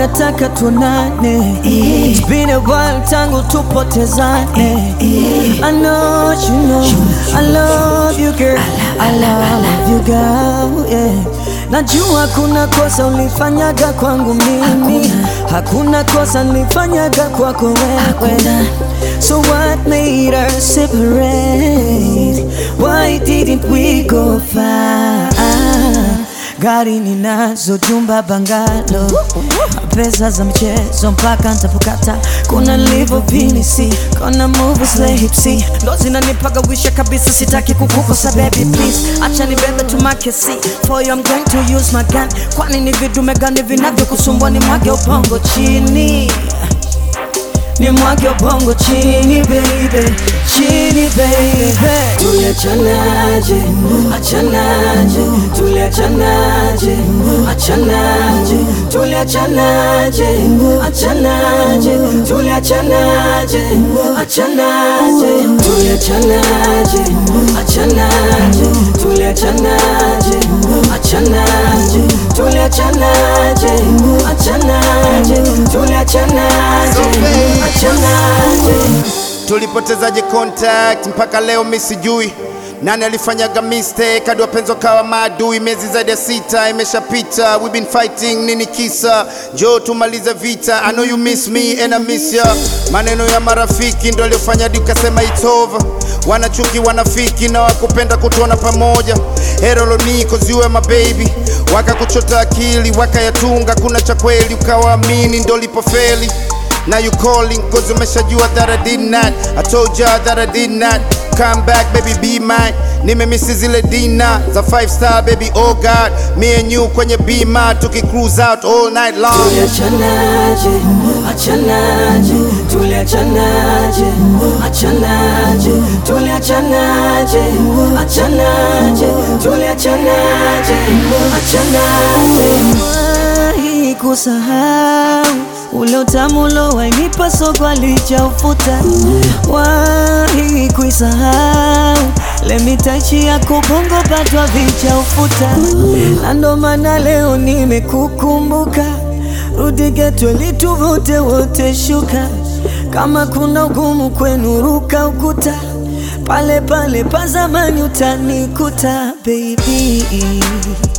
nataka tuonane. It's been a while tangu tupotezane. I know you know I love you girl, I love you girl, yeah. Najua kuna kosa ulifanyaga kwangu mimi, hakuna kosa nilifanyaga kwako wewe. So what made us separate? Why didn't we go far? Gari ninazo, jumba bangalo, pesa za mchezo mpaka ntapokata. Kuna livo pinisi, kuna movies la hipsi, ndo zinanipaga wisha kabisa. Sitaki kukukosa baby please, acha nibebe tu makesi for you I'm going to use my gun. Kwani ni vidume gani vinavyokusumbua? Ni mwage ubongo chini ni mwage ubongo chini baby, chini baby. Tuliachanaje, achanaje, tuliachanaje, achanaje, tuliachanaje, achanaje, tuliachanaje, achanaje, tuliachanaje, achanaje, tuliachanaje, achanaje, tuliachanaje, achanaje, tuliachanaje, achanaje. tulipotezaje contact mpaka leo mi sijui nani alifanyaga mistake hadi wapenzi wakawa maadui miezi zaidi ya sita imeshapita we been fighting nini kisa jo tumalize vita I know you miss me and I miss ya maneno ya marafiki ndo aliyofanya hadi ukasema it's over wanachuki wanafiki na wakupenda kutuona pamoja heroloni cause you are my baby wakakuchota akili wakayatunga kuna cha kweli ukawaamini ndo lipofeli Now you calling cause umeshajua that I did not I told ya that I did not Come back baby be mine Nimemisi zile dina za 5 star baby oh god Me and you kwenye bima tuki cruise out all night long Tuliachanaje, achanaje, tuliachanaje, achanaje, tuliachanaje, achanaje, tuliachanaje, achanaje. Wahi kusahau ule utamu ulowainipa soko alichaufuta, wahi kuisahau lemitachi ya kubongo patwa vichaufuta, na ndo maana leo nimekukumbuka rudi geto lituvute wote shuka, kama kuna ugumu kwenu ruka ukuta, pale pale pa zamani utanikuta baby.